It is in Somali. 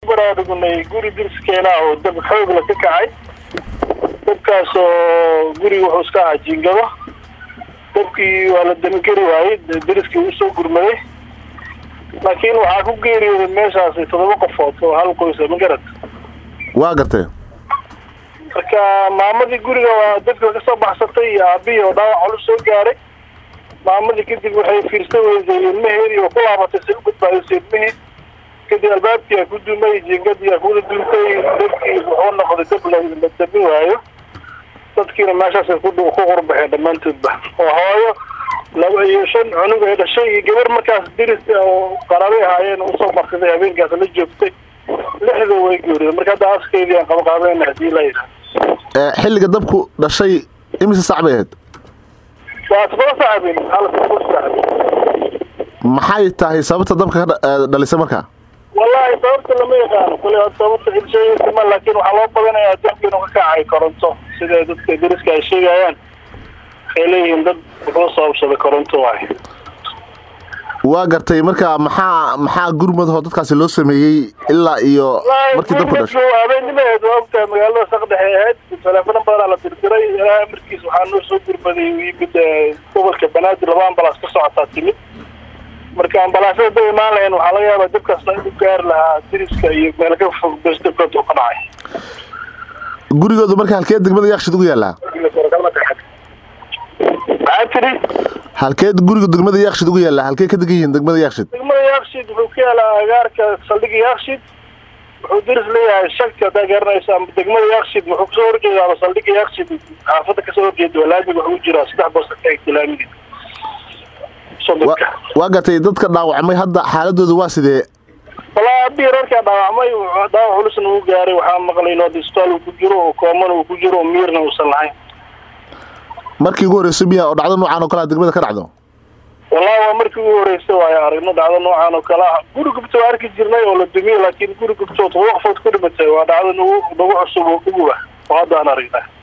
baraarugnay guri dirskeena oo dab xoogla ka kacay dabkaas oo guriga wuxuu iska ahaa jiingado dabkii waa la damigeli waayey deriskii uu soo gurmaday laakiin waxaa ku geeriyooday meeshaasi toddoba qofood oo hal qoysa ma garad waa gartee marka maamadii guriga waa dadka kasoo baxsatay iyo aabihii oo dhaawac culus soo gaaray maamadii kadib waxay fiirsan weysay ilmaheedii oo ku laabatay si u badbaadisay ilmihii kadib albaabkii aa ku dumay jiingadii aa kuwada duntay dabkii wuxuu noqday dab la damin waayo dadkiina meeshaasay ku ku qurbaxeen dhammaantoodba oo hooyo laba iyo shan cunug ay dhashay iyo gabar markaas diris oo qaraabay ahaayeen usoo marsaday habeenkaas la joogtay lixda way geeriyeen marka hadda askeydii aan qabaqaabeyna hadii la yidhaha xilliga dabku dhashay imise sac bay ahayd waa todoba sacabin hal todoba sacabin maxay tahay sababta dabka ka dhalisay markaa wallahi sababta lama yaqaano kule sababta ilsheegaysima laakiin waxaa loo badanayaa dabka inuu ka kacay koronto sida dadka deriska ay sheegayaan waxay leeyihiin dad wuxuu sababsaday koronto waay waa gartay marka maxaa maxaa gurmadahoo dadkaasi loo sameeyey ilaa iyo markii dabku dhashay habeennimaheed waa ogtahay magaalada saqdhexe ahayd teleefano badanaa la dirdiray ilaaha amarkiis waxaa noo soo gurmaday yimid gobolka banaadir laba ambalaas ka socotaa timid marka ambalaasyada da imaan lahayn waxaa laga yaabaa dabkaasna inuu gaari lahaa diriska iyo meel ka fog bes dabkood uu ka dhacay gurigoodu marka halkee degmada yaakshid ugu yaallaa maxaa tiri halkeed guriga degmada yaakshid ugu yaallaa halkee ka degan yihiin degmada yaakshid degmada yaakshid wuxuu ka yaalaa agaarka saldhiga yaakshid wuxuu diris leeyahay shagta haddaa garanaysa ama degmada yaakshid wuxuu kasoo horjeeda ama saldhiga yaakshid xaafadda kasoo horjeeda waa laamiga wuxuu jiraa saddex boos ka egta laamiga waa gartay dadka dhaawacmay hadda xaaladooda waa sidee walaa abii reerkaa dhaawacmay dhaawac culusna uu gaaray waxaa maqlay in isbitaal uu ku jiro oo koomana uu ku jiro oo miirna uusan lahayn markii ugu horreysay miya oo dhacdo noocaan oo kalea degmada ka dhacdo wallahi waa markii ugu horreysay waayo aragno dhacdo noocaan oo kale ah guri gubta waa arki jirnay oo la dumiyey laakiin guri gubta oo todoba qofood ku dhimatay waa dhacdo nagu nagu cusub oo uguba oo hadda aan aragnaa